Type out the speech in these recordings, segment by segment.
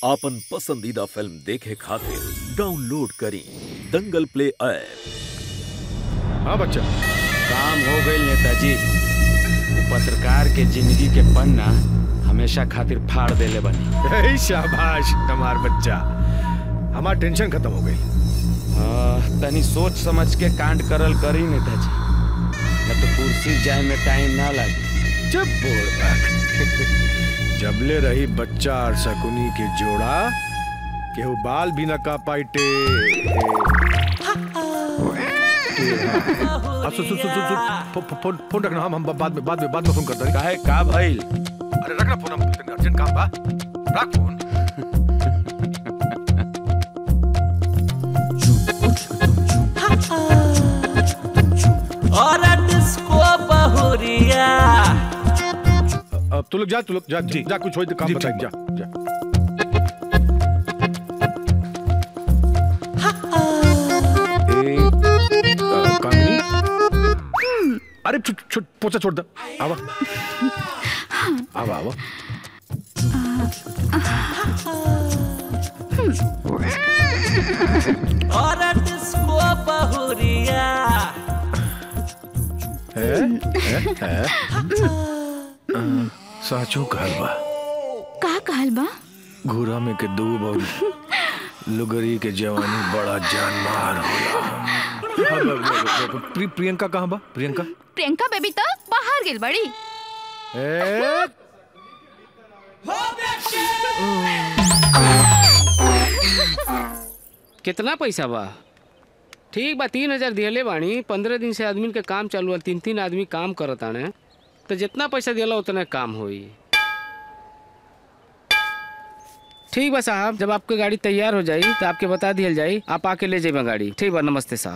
आपन पसंदीदा फिल्म देखे खातिर डाउनलोड करी दंगल प्ले ऐप हाँ बच्चा काम हो गई नेताजी वो पत्रकार के जिंदगी के पन्ना हमेशा खातिर फाड़ देले बनी हे शाबाश हमार बच्चा हमार टेंशन खत्म हो गई आ, तनी सोच समझ के कांड करल करी नेताजी न तो कुर्सी जाए में टाइम ना लगे जब बोल बाक जबले रही बच्चा और शकुनी के जोड़ा केहू बाल भी न का पाइटे अब सुन सुन सुन सुन सुन फो- फो- फोन फोन रखना हम हम बाद में बाद में बाद में फोन करते हैं काहे का भइल अरे रखना फोन हम अर्जेंट काम बा रख फोन और डिस्को बहुरिया अब तू लोग जा तू लोग जा जी जा कुछ हो तो काम बताएं जा जा ए, अ, कामिनी अरे छुट छुट पोछा छोड़ दे आवा आवा आवा और डिस्को बहुरिया है है है अ, साचो कहल बा का कहल बा घूरा में के दूब और लुगरी के जवानी बड़ा जानमार होला प्रि, प्रियंका कहाँ बा प्रियंका प्रियंका बेबी तो बाहर गेल बड़ी ए, कितना पैसा बा ठीक बा तीन हजार दिहले बानी पंद्रह दिन से आदमी के काम चालू है तीन तीन आदमी काम करत आने तो जितना पैसा दिला उतना काम होई ठीक बा साहब जब आपकी गाड़ी तैयार हो जाई तो आपके बता दिया जाई आप आके ले जाइए गाड़ी ठीक बा नमस्ते साहब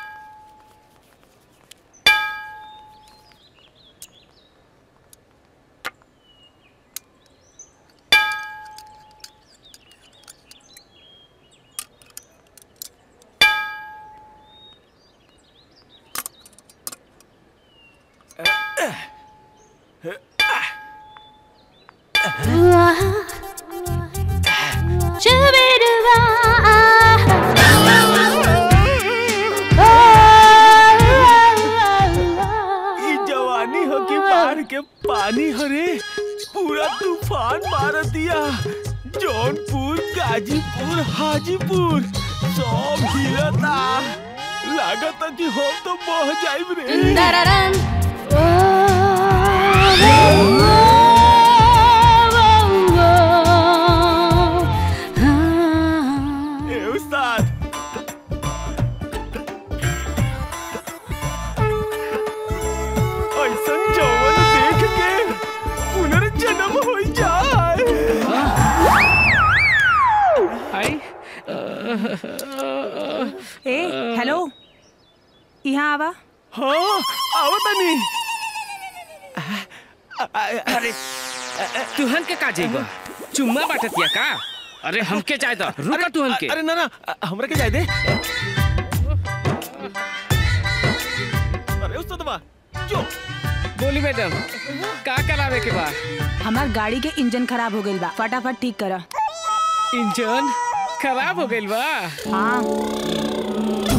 ई जवानी हो कि बाढ़ के पानी हरे पूरा तूफान मार दिया जौनपुर गाजीपुर हाजीपुर सब हिलता लागत कि हम तो बह जाइब रे ए उस्ताद ऐसन जवन देख के पुनर्जन्म हो जाए आई ए हेलो यहाँ आवा हाँ आओ तनी अरे तुहन के का जाइबा चुम्मा बाटतिया का अरे हमके चाहे तो रुका तुहन के अरे ना ना हमरा के जाए दे अरे उस्ताद बा जो बोली मैडम का करावे के बा हमार गाड़ी के इंजन खराब हो गइल बा फटाफट ठीक करा इंजन खराब हो गइल बा हाँ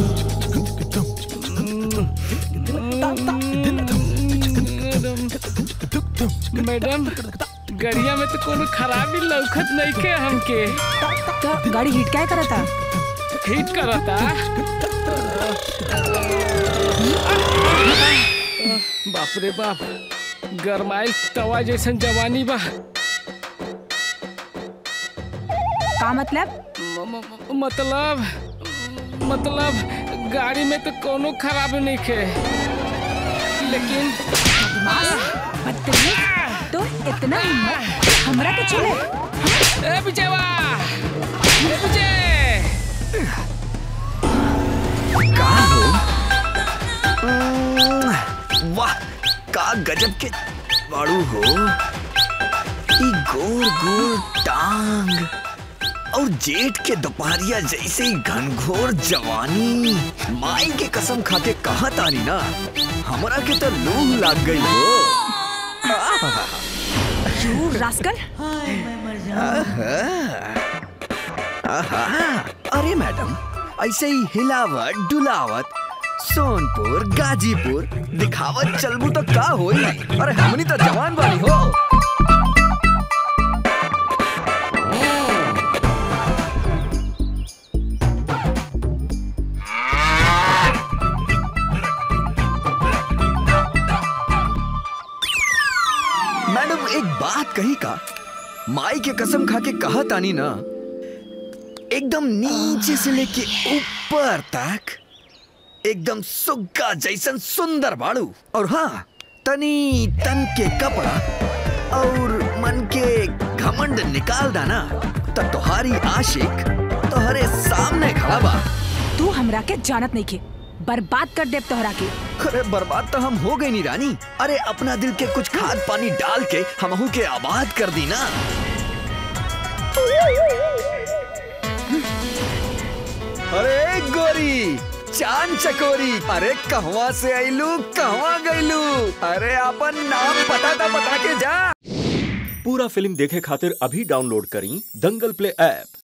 मैडम गड़िया में तो कोनो खराबी लौकत नहीं के हमके तो गाड़ी हिट क्या करता हिट करता बाप रे बाप गरमाइल तवा जैसन जवानी बा का मतलब म- म- मतलब मतलब गाड़ी में तो कोनो खराबी नहीं के लेकिन बदतमीज तो इतना हिम्मत हमरा के चले ए विजयवा ए विजय वाह का गजब के बाड़ू हो ई गोर गोर टांग और जेठ के दोपहरिया जैसे ही घनघोर जवानी माई के कसम खाते कहा तानी ना हमरा के तो लूह लाग गई हो यू रास्कल आहा। आहा, अरे मैडम ऐसे ही हिलावत डुलावत सोनपुर गाजीपुर दिखावत चलबू तो का होई अरे हमनी तो जवान बानी हो मैडम एक बात कही का माई के कसम खा के कहा तानी ना एकदम नीचे से लेके ऊपर तक एकदम सुग्गा जैसन सुंदर बाड़ू और हाँ तनी तन के कपड़ा और मन के घमंड निकाल दाना तब तुम्हारी आशिक तुम्हारे सामने खड़ा बा तू हमरा के जानत नहीं के बर्बाद कर देब तोहरा के अरे बर्बाद तो हम हो गए नी रानी अरे अपना दिल के कुछ खाद पानी डाल के हमहू के आबाद कर दी ना अरे गोरी चांद चकोरी अरे कहवा से आईलू कहवा गईलू अरे अपन नाम पता था बता के जा पूरा फिल्म देखे खातिर अभी डाउनलोड करी दंगल प्ले ऐप